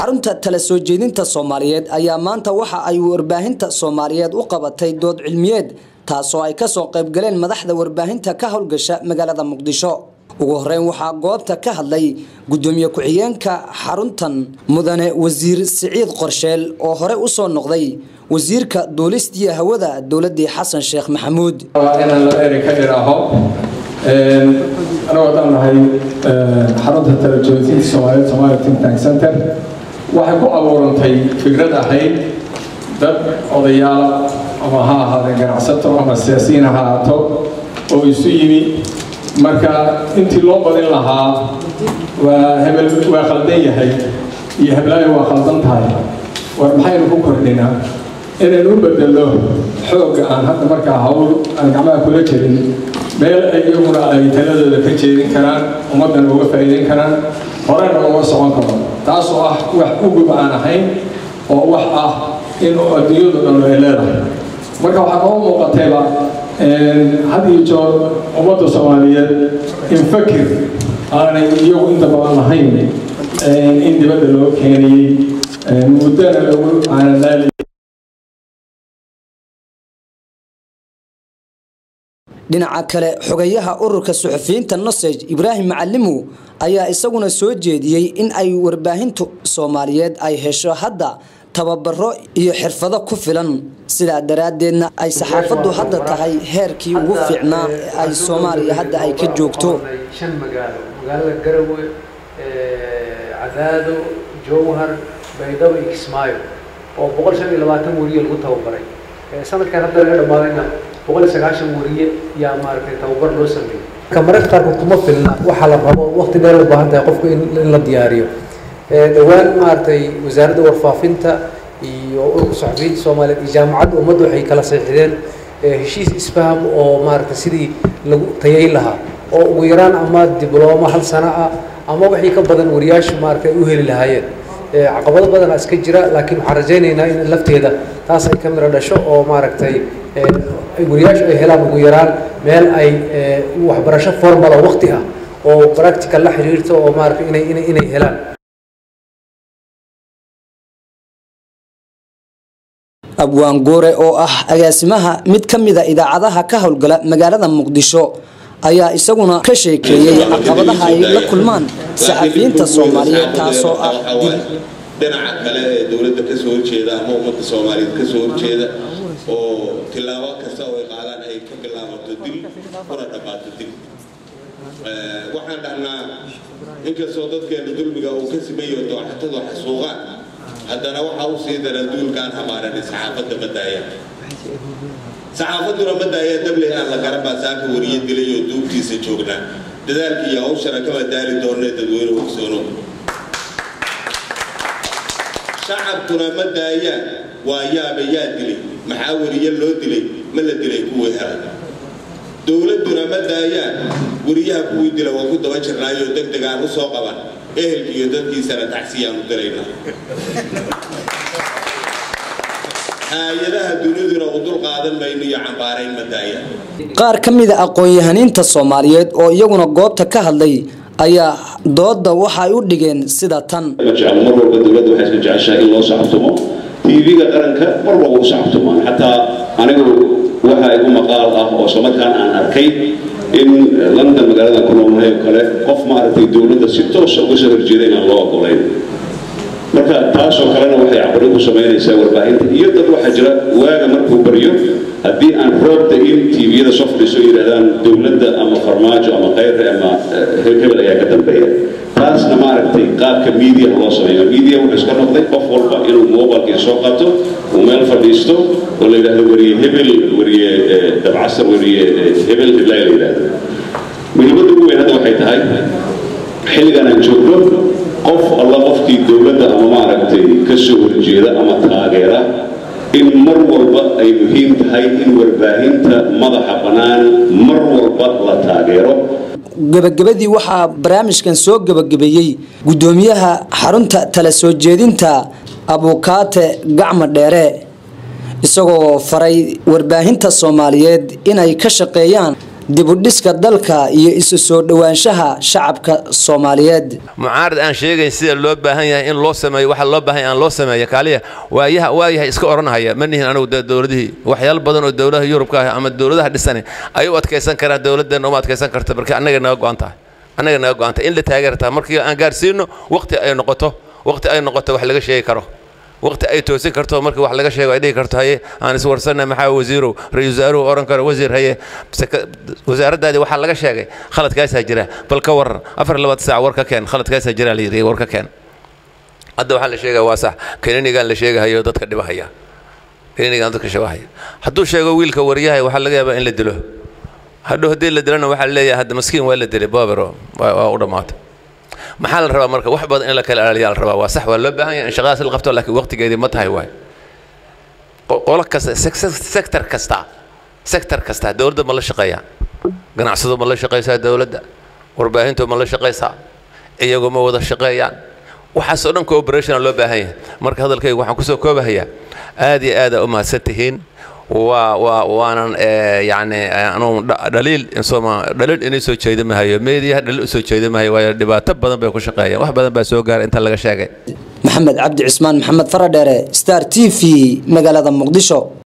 xarunta tala soo jeedinta soomaaliyeed ayaa maanta waxa ay warbaahinta soomaaliyeed u qabatay dood cilmiyeed taasoo ay kasoo qaybgaleen madaxda warbaahinta ka howlgasha magaalada muqdisho ugu horeyn waxaa goobta ka hadlay gudoomiye ku-xigeenka xaruntan mudane wasiir siciid qorsheel oo hore usoo noqday wasiirka duulistiya hawada dowladii xasan sheekh maxamuud inaan la eri ka dhiraaho anagoo dhan nahay xarunta talajoojinta soomaaliyeed somalia think tank center waxay ku abuurantay fikrad ahayd dad odayaal ama ha ahaadeen ganacsato ama siyaasiyiin ha ahaato oo isu yimi marka intii loo badin lahaa waa hebel waa khaldan yahay iyo heblaayo waa khaldan tahay war maxaynu ku kordhinaa inaynu u bedelo xoogga aan hadda markaa hawl aan gacmaha kula jirin meel iyaguna ay taladooda ka jeedin karaan ummaddana uga faa'iideyn karaan horena uga socon karo taasoo ah wax ugub aan ahayn oo wax ah in adduunyadu dhan ay leedahay marka waxaa noo muuqatayba had iyo joor ummadda soomaaliyeed in fakir aanay iyagu inta badan lahayn in dibadda loo keenayey muddana lagu aanadaali dhinaca kale xogayaha ururka suxufiyiinta nosej ibraahim macalimow ayaa isaguna soo jeediyey in ay warbaahintu soomaaliyeed ay hesho hadda tababaro iyo xirfado ku filan sidaa daraaddeedna ay saxaafaddu hadda tahay heerkii ugu fiicnaa ee ay soomaaliya hadda ay ka joogto shan magaalo magaalada garawe cadaado jowhar baydhabo iyo kismaayo oo boqol shan iyo labaatan weriye lagu tababaray sanadkan hadda laga dhammaadayna boqol iyo sagaashan weriye yaa maaragtay tababar loo sameeyey marka mararka qaarkood kuma filna waxaa la rabo waqti dheer u baahan tahay qofku in la diyaariyo dhowaan maaragtay wasaaradda warfaafinta iyo ururka saxufiyiinta soomaaliyeed iyo jaamacadda ummadda waxay kala saxiixdeen heshiis isfaham oo maaragtay sidii lagu tayayn lahaa oo ugu yaraan ama diblooma hal sano ah ama wixii ka badan wariyaashu maaragtay ay u heli lahaayeen caqabado badanaa iska jira laakiin waxaan rajaynaynaa in lafteeda taas ay ka miro dhasho oo maaragtay wariyaashu ay helaan ugu yaraan meel ay waxbarasho formal oo waqti ah oo practical la xiriirto oo maaragtay inay inay inay helaan abwaan goore oo ah agaasimaha mid ka mida idaacadaha ka howlgala magaalada muqdisho ayaa isaguna ka sheekeeyey caqabadaha ay la kulmaan saxafiyiinta soomaaliyeed taasoo ah dil dhinaca kale ee dowladda kasoo horjeeda ama ummadda soomaaliyeed kasoo horjeeda oo tilaabo kasta oo ay qaadaan ay ka bilaabato dil kuna dhammaato dil waxaan dhahnaa inkastoo dadkeena dulmiga uu ka simayo dooxatadu xasuuqaan haddana waxaa u sii dara duulkaan hamaaranay saxaafadda ma daayaan saxaafadduna ma daayaan dabley aan la garan baa saaka wariye dilay oo duubtiisa joognaa dadaalkii iyo hawshana kama daali doonee dadweyne ogsoono shacabkuna ma daayaan waa yaaba yaa dilay maxaa wariye loo dilay ma la dilay kuwii helay dowladduna ma daayaan wariyaha kuwii dila waa ku daba jirnaayoo deg deg aan u soo qaban ehelki iyo dadkiisana taxsiyaan u diraynaa hay-adaha duniduna u dul qaadan mayno iyo cambaarayn ma daayaan qaar ka mida aqoon-yahaniinta soomaaliyeed oo iyaguna goobta ka hadlay ayaa dooda waxa ay u dhigeen sida tan mar walba dowladda waxay iska jeceshahay in loo sacabtumo tv-ga qaranka mar walba u sacabtumaan xataa anigu waxa igu maqaal ah oo islamarkaan aan arkay in london magaalada ku noolnahay oo kale qof maaragtay dowladda si toosa uga soo horjeeda inaan loo ogolayn marka taasoo kalena waxay caqabad ku samaynaysaa warbaahinta iyo dad waxaa jira waaga markuu baryo haddii aan roobda in tviyada soo fadhiiso yidhahdaan dowladda ama farmaajo ama khayre ama hebel ayaa ka dambeeya taasna maaragtay qaabka media loo sameeyo media wuxuu iska noqday qof walba inuu mobilkii soo qaato uu meel fadhiisto oo la yidhahdo wariye hebel wariye dabcasar wariye hebel heblaay la yidhahdo muhiimadda ugu weyn hadda waxay tahay xilligan aan joogno qof alla qofkii dowladda ama maaragtay ka soo horjeeda ama taageera in mar walba ay muhiim tahay in warbaahinta madaxa bannaan mar walba la taageero gebagabadii waxaa barnaamijkan soo gebagabeeyey gudoomiyaha xarunta tala soo jeedinta abukaate gacma dheere isagoo faray warbaahinta soomaaliyeed inay ka shaqeeyaan dibudhiska dalka iyo isu soo dhowaanshaha shacabka soomaaliyeed mucaarad aan sheegayn sida loo baahan yahay in loo sameeyo waxa loo baahan yahay aan loo sameeyo kaaliya waayaha waayahay iska oranhaya ma nihin anigu dowladihii waxyaalo badan oo dowladaha yurubka ah ama dowladaha dhisani ay u adkaysan karaan dowladdeena uma adkaysan karta marka annaga naga go-an tahay annaga naga go-an tahay in la taageertaa markii aan gaarsiino waqti ay noqoto waqti ay noqoto wax laga sheegi karo waqti ay toosin karto markii wax laga sheego ay dhihi karto haye aan is warsanay maxaa wasiirow ra-iisul wasaaruhu oran karo wasiir haye wasaaraddaadii waxaa laga sheegay khaladkaasaa jira bal ka waran afar labaad saac war ka keen khaladkaasaa jira la yidhi war ka keen hadda waxaa la sheegaya waa sax kaninigan la sheegahayo dadka dhibahaya kaninigan dadka shibahaya hadduu sheego wiilka waryahay waxaa laga yaabaa in la dilo hadhow haddii la dilana waxaa leeyahay hadda maskiin waa la dilay boobero waa u dhammaatay maxaa la rabaa marka wax badan in la kala ilaaliyaa la rabaa waa sax waa loo baahan yahay in shaqadaas la qabto laakiin waqtigeedii ma tahay waay qolo kasta sector kasta sector kasta dowladda ma la shaqeeyaa ganacsado ma la shaqaysaa dowladda warbaahintu ma la shaqaysaa iyagu ma wada shaqeeyaan waxaas oo dhan cooperation loo baahan yahay marka hadalkayga waxaan kusoo koobahayaa aad iyo aad aa u mahadsan tihiin waa waa waanan yani anuu dhaliil insoma dhaliil inay soo jeeda mahayo meediyaha dhaliil u soo jeeda mahayo waayo dhibaato badan bay ku shaqeeyaan wax badan baa soo gaaray inta laga sheegay maxamed cabdi cismaan maxamed faradheere star t v magaalada muqdisho